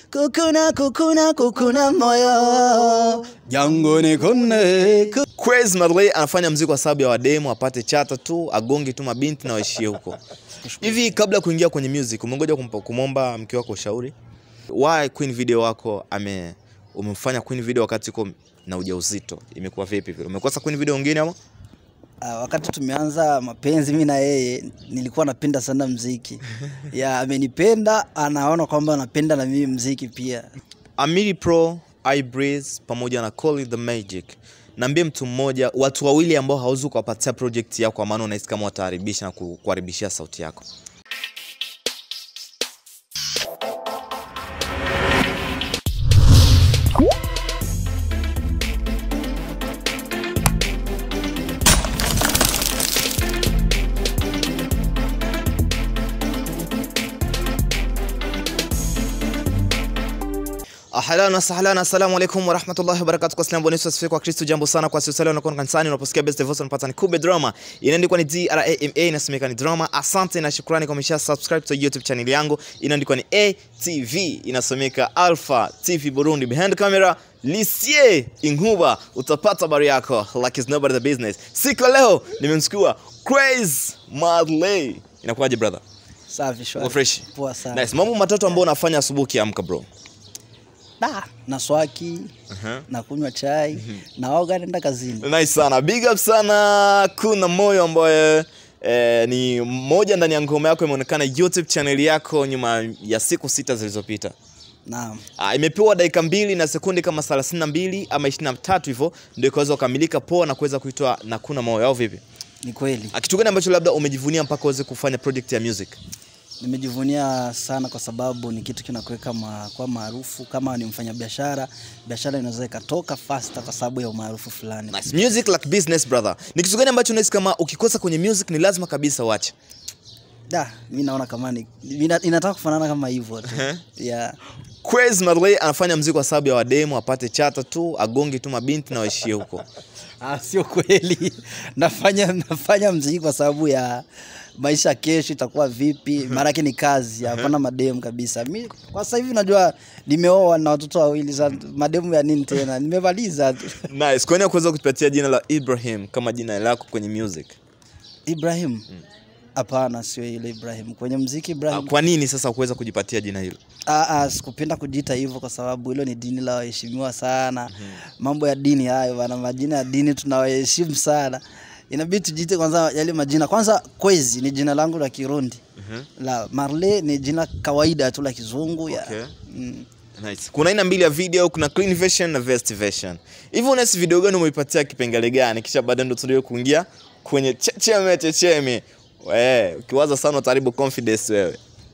kukuna kukuna kukuna moyo jangoni kune ku- Quez Marley anafanya mziki kwa sababu ya wademu apate chata tu agonge tu mabinti na waishie huko. Hivi kabla ya kuingia kwenye music umengoja kumpa- kumwomba mke wako ushauri? Why Queen video wako ame umemfanya Queen video wakati uko na ujauzito? Imekuwa vipi vile? Umekosa Queen video nyingine ama? Ah, wakati tumeanza mapenzi mi na yeye nilikuwa napenda sana mziki ya amenipenda anaona kwamba anapenda na mimi mziki pia Amiri Pro, iBreeze pamoja na Call It the Magic. Naambie mtu mmoja, watu wawili ambao hauwezi kuwapatia project yako kwa maana unahisi kama wataharibisha na ku- kuharibishia sauti yako. Ahlan wa sahlan, assalamu alaikum wa rahmatullahi wa barakatuh. Kwa Islam, Bwana Yesu asifiwe kwa Kristo. Jambo sana kwa sisi leo unakuwa kanisani unaposikia best devotion unapata ni Kube Drama. Inaandikwa ni D R A M A inasemeka ni drama. Asante na shukrani kwa umesha subscribe to YouTube channel yangu. Inaandikwa ni ATV inasomeka Alpha TV Burundi. Behind camera Lisie Inhuba utapata habari yako like it's nobody the business. Siku ya leo nimemchukua Craze Marley. Inakuwaje brother? safi shwari. Uko fresh? poa sana Nice. Mambo matatu ambayo unafanya asubuhi ukiamka bro. da na swaki Uh-huh. na kunywa chai naoga naenda kazini Nice sana. Big up sana kuna moyo ambaye eh, ni moja ndani ya ngoma yako imeonekana YouTube channel yako nyuma ya siku sita zilizopita. naam Ah, imepewa dakika mbili na sekundi kama 32 ama 23 hivyo ndio ikaweza kukamilika poa na kuweza kuitwa na kuna moyo au vipi? ni kweli Ah, Kitu gani ambacho labda umejivunia mpaka uweze kufanya project ya music? nimejivunia sana kwa sababu ni kitu kinakuweka ma, kwa maarufu kama ni mfanyabiashara biashara inaweza ikatoka faster kwa sababu ya umaarufu fulani Nice. Music like business brother. Ni kitu gani ambacho unahisi kama ukikosa kwenye music ni lazima kabisa uache? da mi naona kama ni ina- inataka kufanana kama hivyo tu yeah. Quez Marley anafanya mziki kwa sababu ya wademu apate chata tu agonge tu mabinti na waishie huko. Ah, sio kweli nafanya nafanya mziki kwa sababu ya maisha kesho itakuwa vipi maanake ni kazi hapana mademu kabisa mi kwa sasa hivi najua nimeoa na watoto wawili sa mademu ya nini tena nimemaliza tu Nice. Kwa nini kuweza kutupatia jina la Ibrahim kama jina lako kwenye music? ibrahim hapana sio ile ibrahim kwenye mziki Ah, ibrahim Kwa nini sasa kuweza kujipatia jina hilo? Ah, ah, sikupenda kujiita hivyo kwa sababu hilo ni dini la waheshimiwa sana mambo ya dini hayo bana majina ya dini tunawaheshimu sana inabidi tujiite kwanza yale majina kwanza kwezi ni jina langu la kirundi la marle ni jina kawaida tu la kizungu ya Okay. mm. Nice. Kuna aina mbili ya video, kuna clean version na vest version. Hivi unahisi video gani umeipatia kipengele gani? Kisha baadaye ndo tuendelee kuingia kwenye checheme checheme. Eh, ukiwaza sana utaharibu confidence wewe.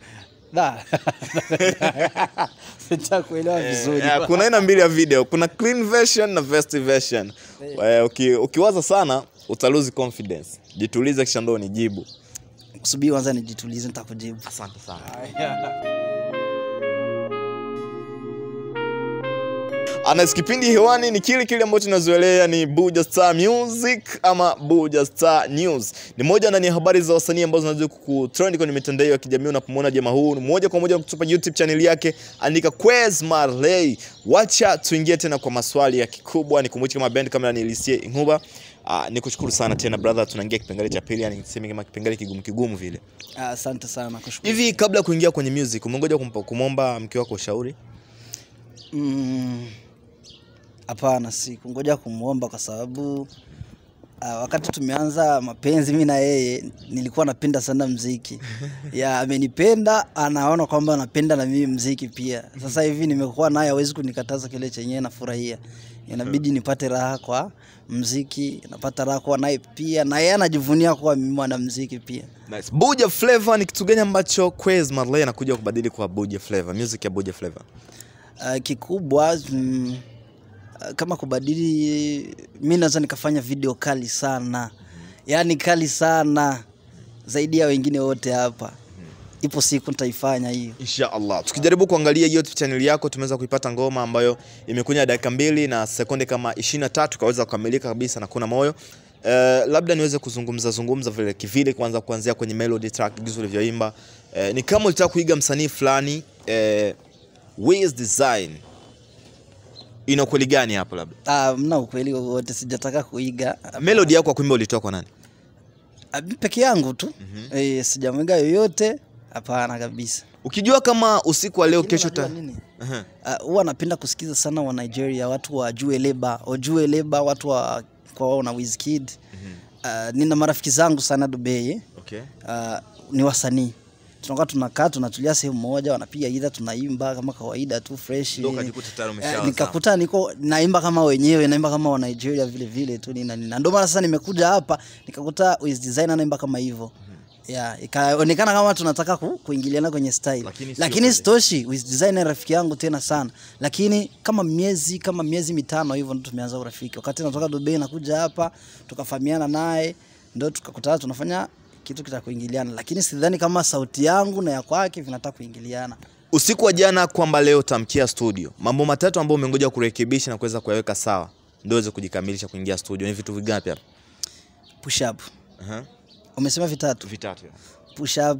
Da. Sitakuelewa vizuri Eh, kuna aina mbili ya video, kuna clean version na vest version. Eh, uki, ukiwaza sana uta lose confidence. Jitulize kisha ndo nijibu. subiri kwanza nijitulize nitakujibu Asante sana. Anas, kipindi hewani ni kile kile ambacho tunazoelea ni Buja Star Music ama Buja Star News. Ni moja ndani ya habari za wasanii ambazo zinaweza kutrend kwenye mitandao ya kijamii. Unapomwona jamaa huu moja kwa moja kutupa YouTube channel yake, andika Quez Marley. Wacha tuingie tena kwa maswali ya kikubwa. Nikumbuke kama band kama ni Lisie Inhuba. Uh, nikushukuru sana tena brother, tunaingia kipengele cha pili, yani niseme kama kipengele kigumu kigumu vile. Ah, asante sana kushukuru Hivi kabla ya kuingia kwenye music, umengoja kumpa- kumwomba mke wako ushauri? Mm, hapana sikungoja kumwomba kwa sababu uh, wakati tumeanza mapenzi mi na yeye nilikuwa napenda sana mziki ya amenipenda anaona kwamba anapenda na mimi mziki pia sasa hivi nimekuwa naye hawezi kunikataza kile chenyewe nafurahia inabidi nipate raha kwa mziki napata raha kuwa naye pia na yeye anajivunia kuwa mimi mwanamziki pia Nice. Buja Flavor ni kitu gani ambacho Quez Marley anakuja kubadili kwa Buja Flavor, music ya Buja Flavor? uh, kikubwa mm, uh, kama kubadili mi naweza nikafanya video kali sana yaani kali sana zaidi ya wengine wote hapa ipo siku nitaifanya hiyo Insha Allah. Tukijaribu kuangalia YouTube channel yako tumeweza kuipata ngoma ambayo imekunya dakika mbili na sekunde kama 23 kaweza kukamilika kabisa na kuna moyo. Uh, labda niweze kuzungumza zungumza vile kivile kwanza kuanzia kwenye melody track jinsi ulivyoimba. Uh, ni kama ulitaka kuiga msanii fulani uh, Wiz Design ina ukweli gani hapo labda? Ah, mna ukweli wowote, sijataka kuiga Melody yako ya kuimba ulitoa kwa nani? Ah, peke yangu tu eh, sijamwiga yoyote, hapana kabisa. Ukijua kama usiku wa leo kesho Unajua ta... nini? Aha. Ah, huwa napenda kusikiza sana wa Nigeria, watu wa Jue Leba, Ojue Leba, watu wa kwa wao na Wizkid. Ah, nina marafiki zangu sana Dubai, Okay. ah, ni wasanii tunakuwa tunakaa tunatulia sehemu moja, wanapiga gita, tunaimba kama kawaida tu fresh. Ndio ukajikuta tayari Eh, umeshaanza. nikakuta niko naimba kama wenyewe, naimba kama wa Nigeria vile vile tu nina nina. Ndio maana sasa nimekuja hapa nikakuta Wiz Design anaimba kama hivyo. Yeah, ikaonekana kama tunataka ku, kuingiliana kwenye style. Lakini sio Lakini kweli. sitoshi, Wiz Design ni rafiki yangu tena sana. Lakini kama miezi kama miezi mitano hivyo ndo tumeanza urafiki. Wakati natoka Dubai nakuja hapa tukafahamiana naye ndio tukakutana tunafanya kitu kita kuingiliana, lakini sidhani kama sauti yangu na ya kwake vinataka kuingiliana. Usiku wa jana kwamba leo tamkia studio, mambo matatu ambayo umengoja kurekebisha na kuweza kuyaweka sawa ndio uweze kujikamilisha kuingia studio, ni vitu vigapi hapa? Push up. Aha. Umesema vitatu. Vitatu. push up,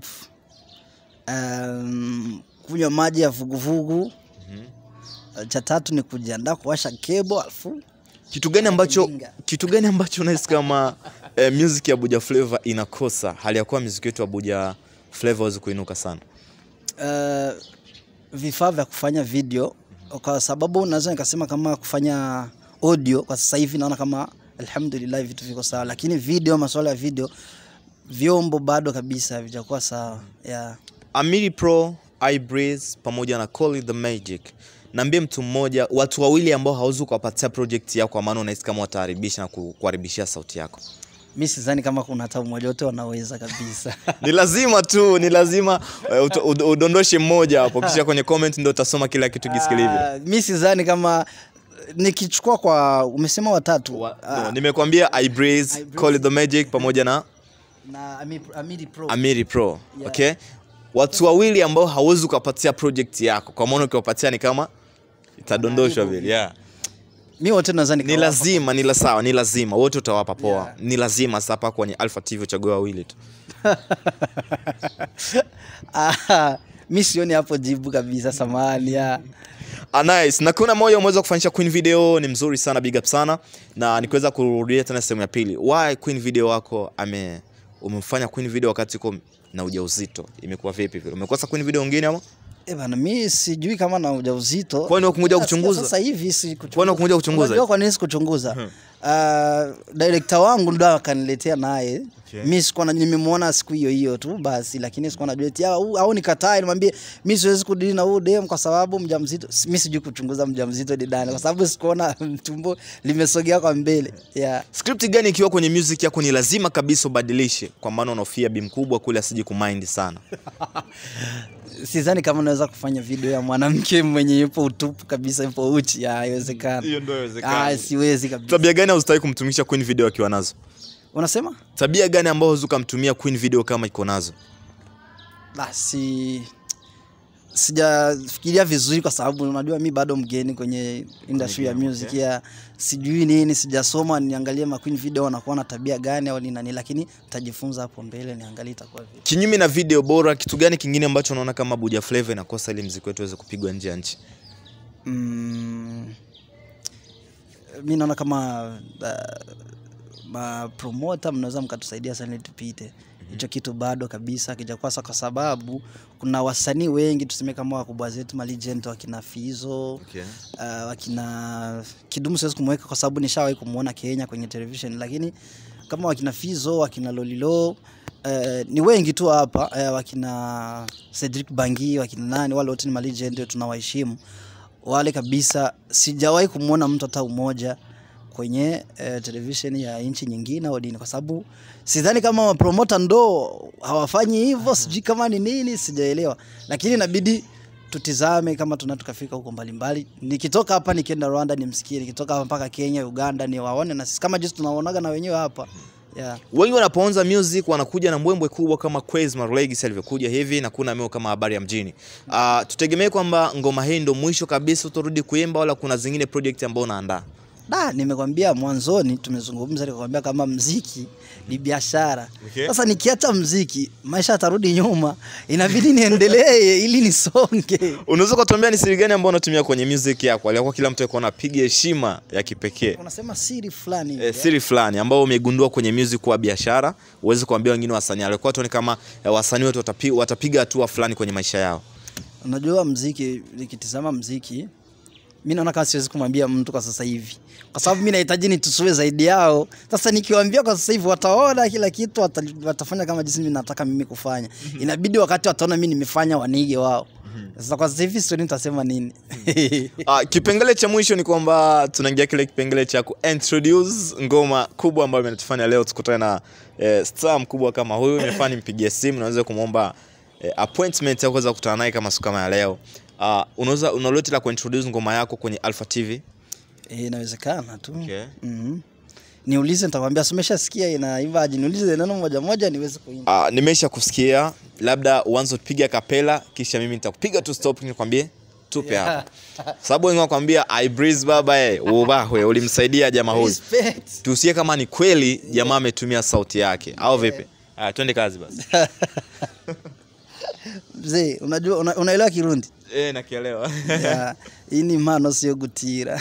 um, kunywa maji ya vuguvugu. Cha tatu ni kujiandaa kuwasha kebo alafu Kitu gani ambacho Mjinga. kitu gani ambacho unahisi kama eh, music ya Abuja Flavor inakosa hali ya kuwa music yetu ya Abuja Flavor hawezi kuinuka sana? uh, vifaa vya kufanya video, kwa sababu naweza nikasema kama kufanya audio kwa sasa hivi naona kama alhamdulillah vitu viko sawa, lakini video, masuala ya video, vyombo bado kabisa havijakuwa sawa yeah. Amiri Pro, iBreeze pamoja na Call It the Magic. Naambie mtu mmoja, watu wawili ambao hauwezi kuwapatia project yako kwa maana unahisi kama wataharibisha na ku- kuharibishia sauti yako. Mi sidhani kama kuna hata mmoja wote wanaweza kabisa. Ni lazima tu, ni lazima eh, uto- ud- udondoshe mmoja hapo kisha kwenye comment ndio utasoma kila kitu kisikilivyo. Ah, mi sidhani kama nikichukua kwa umesema watatu Wa- Ah, no, nimekwambia iBreeze, iBreeze. Call It the Magic pamoja na na Ami- Amiri Pro. Amiri Pro. Yeah. Okay? Watu wawili ambao hauwezi ukapatia project yako kwa maana ukiwapatia ni kama itadondoshwa vile. Yeah. mi wote naweza Ni nikawapa. lazima, ni la sawa, ni lazima wote utawapa poa. Yeah. Ni lazima sasa hapa kwenye Alpha TV uchague wawili tu. Ah, mi sioni hapo jibu kabisa, samahani ya. Ah, nice. Na kuna moja umeweza kufanyisha Queen video ni mzuri sana, big up sana. Na nikiweza kurudia tena sehemu ya pili. Why Queen video wako ame umemfanya Queen video wakati uko na ujauzito? Imekuwa vipi vile? Umekosa Queen video nyingine ama? Eh bana, mi sijui kama na ujauzito. Kwani hukumkuja Sasa- kuchunguza? Sasa hivi si kuchunguza. Kwani hukumkuja kuchunguza? Unajua kwa nini sikuchunguza? Uh, director wangu ndo akaniletea naye. Okay. Mi sikuwa na nimemwona siku hiyo hiyo tu basi, lakini sikuwa najua eti au, au nikataa nimwambie mi siwezi kudili na huyu dem kwa sababu mjamzito. Si- Mi sijui kuchunguza mjamzito ni nani kwa sababu sikuona tumbo limesogea kwa mbele. Yeah. Script gani ikiwa kwenye music yako ni lazima kabisa ubadilishe kwa maana unahofia bi mkubwa kule asije kumind sana. Sidhani kama naweza kufanya video ya mwanamke mwenye yupo utupu kabisa, yupo uchi. Ya, haiwezekani. Hiyo ndio haiwezekani. Ah, siwezi kabisa. Tabia gani haustaki kumtumisha Queen video akiwa nazo? Unasema? Tabia gani ambayo huwezi ukamtumia Queen video kama iko nazo? Basi sijafikiria vizuri kwa sababu unajua mi bado mgeni kwenye industry ya game, music okay. ya sijui nini, sijasoma niangalie ma Queen video wanakuwa na tabia gani au ni nani, lakini nitajifunza hapo mbele niangalie itakuwa vipi. Kinyume na video bora, kitu gani kingine ambacho unaona kama Abuja Flavor inakosa ili mziki wetu uweze kupigwa nje ya nchi? Mm, mi naona kama uh, mapromota mnaweza mkatusaidia sana ili tupite hicho kitu bado kabisa akijakuwa sa, kwa sababu kuna wasanii wengi tuseme kama wakubwa zetu malegend wakina Fizo Okay. uh, wakina Kidumu siwezi kumweka kwa sababu nishawahi kumwona Kenya kwenye television, lakini kama wakina Fizo wakina Lolilo uh, ni wengi tu hapa uh, wakina Cedric Bangi wakina nani, wale wote ni malegend tunawaheshimu wale kabisa. Sijawahi kumwona mtu hata umoja kwenye uh, television ya nchi nyingine au dini, kwa sababu sidhani kama mapromota ndo hawafanyi hivyo, sijui kama ni nini, sijaelewa, lakini inabidi tutizame kama tuna tukafika huko mbalimbali. Nikitoka hapa nikienda Rwanda nimsikie, nikitoka hapa mpaka Kenya, Uganda ni waone na sisi kama jinsi tunaonaga na wenyewe hapa yeah. Wengi wanapoanza music wanakuja na mbwembwe kubwa kama Quez Legacy alivyokuja hivi na kuna meo kama habari ya mjini. Uh, tutegemee kwamba ngoma hii ndo mwisho kabisa utarudi kuimba wala kuna zingine project ambao unaandaa? da nimekwambia mwanzoni tumezungumza nikakwambia kama mziki ni biashara Okay. sasa nikiacha mziki maisha yatarudi nyuma inabidi niendelee ili nisonge unaweza ukatuambia ni siri gani ambayo unatumia kwenye music yako aliakuwa kila mtu akuwa anapiga heshima ya kipekee unasema siri fulani hivi, e, siri fulani ambao umegundua kwenye music kuwa biashara uweze kuambia wengine wasanii alikuwa tuone kama eh, wasanii wetu watapi, watapiga hatua fulani kwenye maisha yao unajua mziki nikitizama mziki mi naona kama siwezi kumwambia mtu kwa sasa hivi kwa sababu mi nahitaji nitusue zaidi yao sasa nikiwaambia kwa sasa hivi wataona kila kitu wata, watafanya kama jinsi mi nataka mimi kufanya inabidi wakati wataona mi nimefanya wanige wao sasa kwa sasa hivi sioni nitasema nini Uh, kipengele cha mwisho ni kwamba tunaingia kile kipengele cha kuintroduce ngoma kubwa ambayo imetufanya leo tukutane na eh, star mkubwa kama huyu nimefanya nimpigie simu naweza kumwomba eh, appointment ya kuweza kukutana naye kama siku kama ya leo uh, unaweza unaloti la kuintroduce ngoma yako kwenye Alpha TV Eh, inawezekana tu Okay. Mhm. niulize nitakwambia sumeshasikia inaimbaje niulize neno moja moja niweze kuimba uh, nimesha kusikia labda uanze kupiga kapela kisha mimi nitakupiga tu stop nikwambie tupe Yeah. hapa sababu wengi wakwambia I breeze baba eh ubahwe ulimsaidia jamaa huyu Respect. tusikie kama ni kweli jamaa ametumia sauti yake au vipi Aya, twende kazi basi mzee unajua una, unaelewa kirundi e, nakielewa Ya, hii ni mano sio gutira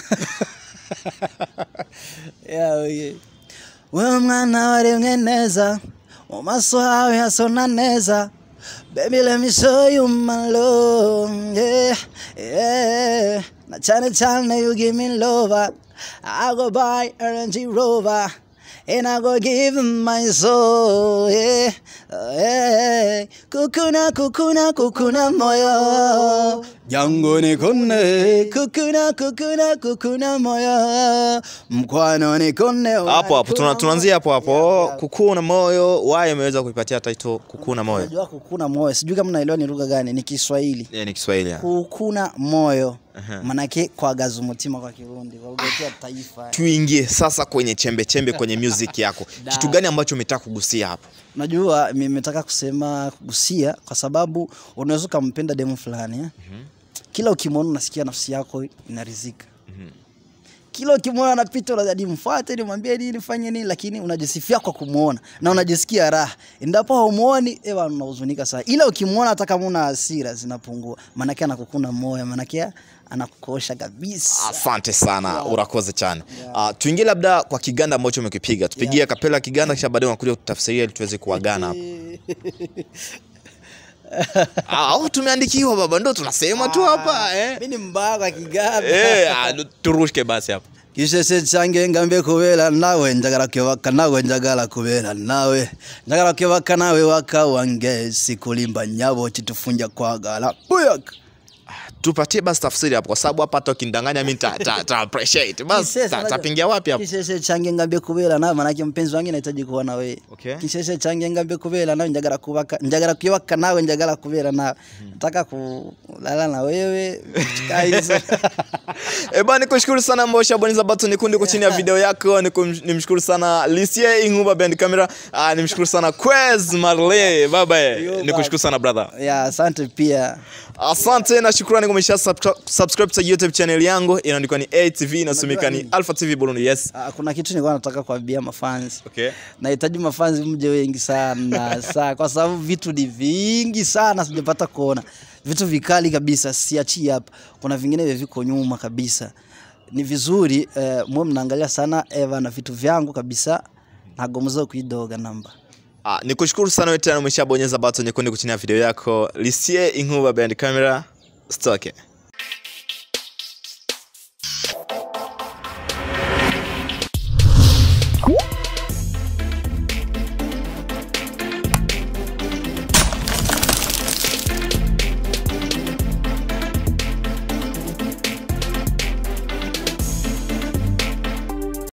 Ya, oye. wewe mwana waremwe neza mu maso hawe hasona neza baby let me show you my love yeah, yeah. na cyane cyane you give me love I go buy a Range Rover and I go give him my soul yeah, yeah. kukuna kukuna kukuna moyo jangu nikone kukuna kukuna kukuna moyo mkwano nikone hapo hapo tuna- tunaanzia hapo hapo kukuu na moyo waye ameweza kuipatia title kukuu na moyo Unajua kukuna moyo sijui kama naelewa ni lugha gani ni Kiswahili e, ni Kiswahili ya. kukuna moyo Aha. manake kwagaza umutima kwa Kirundi kwa lugha yetu ya taifa tuingie sasa kwenye chembe chembe kwenye music yako Da. kitu gani ambacho umetaka kugusia hapo Unajua nimetaka kusema kugusia kwa sababu unaweza ukampenda demu fulani eh? Kila ukimwona unasikia nafsi yako inarizika. Kila ukimwona anapita unazidi mfuate, nimwambie nini, fanye nini, lakini unajisifia kwa kumwona na unajisikia raha. Endapo haumuoni, ewa unahuzunika sana. Ila ukimwona hata kama una hasira zinapungua, maanake anakukuna moyo, maanake anakukosha kabisa. asante sana urakoze chana uh, tuingie labda kwa kiganda ambacho umekipiga tupigie kapela kiganda kisha baadaye unakuja kutafsiria ili tuweze kuagana hapo Ah, au tumeandikiwa baba ndo tunasema tu hapa eh. Mimi ni mbaya kwa kiganda. Eh, ah, turushke basi hapo kishese change ngambe kubera nawe njagala kwebaka nawe njagala kubera nawe njagala kwebaka nawe waka wange sikulimba nyabo chitufunja kwagala buyaka tupatie basi tafsiri hapo kwa sababu hapa hata ukindanganya mi ta, ta, ta appreciate basi Kisese, ta- unajua- tapingia wapi hapo kishese change ngambe kubera nawe manake mpenzi wangu nahitaji kuwa na wewe Okay. kishese change ngambe kubera nawe njagala kubaka njagala kwebaka nawe njagala kubera nawe nataka kulala na wewe kaizo Eh, bana nikushukuru sana ambao ushabonyeza button nyekundu iko chini ya video yako Nikum- nimshukuru sana Lisie Inguba Band Camera ah, nimshukuru sana Quez Marley baba eh. Yo, nikushukuru sana brother ya asante pia asante na shukrani kumesha subscribe subscribe to YouTube channel yangu inaandikwa ni ATV inasomeka ni nini? Alpha TV Burundi yes Ah, kuna kitu nilikuwa nataka kuambia mafanzi okay nahitaji mafanzi mje wengi sana saa kwa sababu vitu ni vingi sana sijapata kuona vitu vikali kabisa siachii hapa kuna vingine vya viko nyuma kabisa ni vizuri eh, mwe mnaangalia sana eva na vitu vyangu kabisa nagomza kuidoga namba Ah, nikushukuru sana wewe tena umeshabonyeza button nyekundu kuchini ya video yako Lisie Inguba Band Camera stoke